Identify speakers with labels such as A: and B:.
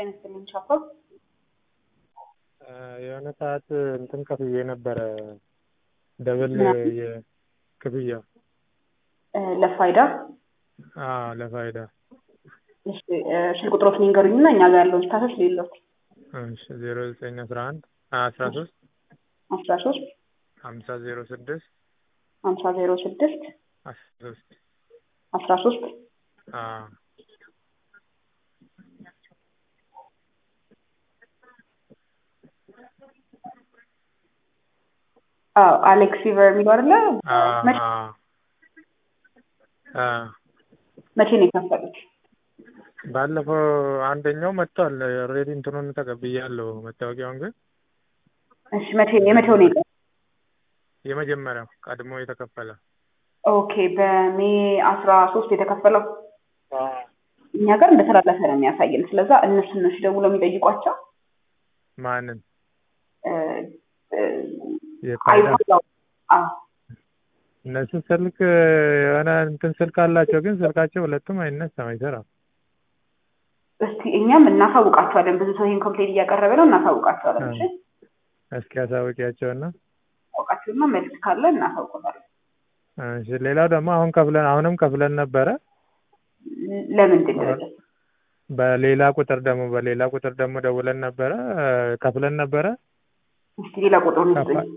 A: ይመስልኝ ቻኮል
B: የሆነ ሰዓት እንትን ከፍዬ ነበረ ደብል የክፍያ
A: ለፋይዳ
B: አዎ ለፋይዳ
A: እሺ ስልክ ቁጥሮትን ይንገሩኝና እኛ ጋር ያለውን ስታተስ ሌሎት
B: እሺ ዜሮ ዘጠኝ አስራ አንድ አስራ ሶስት
A: አስራ ሶስት
B: ሀምሳ ዜሮ ስድስት
A: ሀምሳ ዜሮ ስድስት
B: አስራ ሶስት
A: አስራ ሶስት
B: አዎ
A: አዎ አሌክስ ፊቨር የሚለው አይደለ? መቼ መቼ ነው የከፈሉት?
B: ባለፈው አንደኛው መጥቷል። ኦልሬዲ እንትኑን ተቀብያለሁ መታወቂያውን ግን
A: እሺ መቼ የመቼው ነው የቀረው?
B: የመጀመሪያው ቀድሞ የተከፈለ
A: ኦኬ በሜ አስራ ሶስት የተከፈለው እኛ ጋር እንደተላለፈ ነው የሚያሳየን። ስለዛ እነሱን ነው ደውለው የሚጠይቋቸው።
B: ማንን
A: እ እ
B: የፋይዳ
A: አይፋዳው አዎ
B: እነሱ ስልክ የሆነ እንትን ስልክ አላቸው፣ ግን ስልካቸው ሁለቱም አይነሳም፣ አይሰራም።
A: እስቲ እኛም እናሳውቃቸዋለን። ብዙ ሰው ይህን ኮምፕሌት እያቀረበ ነው፣ እናሳውቃቸዋለን። እሺ
B: እስኪ አሳውቂያቸውና
A: አሳውቃቸውና መልስ ካለ እናሳውቃለን።
B: እሺ ሌላው ደግሞ አሁን ከፍለን አሁንም ከፍለን ነበረ
A: ለምንድን ነው
B: በሌላ ቁጥር ደግሞ በሌላ ቁጥር ደግሞ ደውለን ነበረ ከፍለን ነበረ
A: እስቲ ሌላ ቁጥሩን ስጡኝ።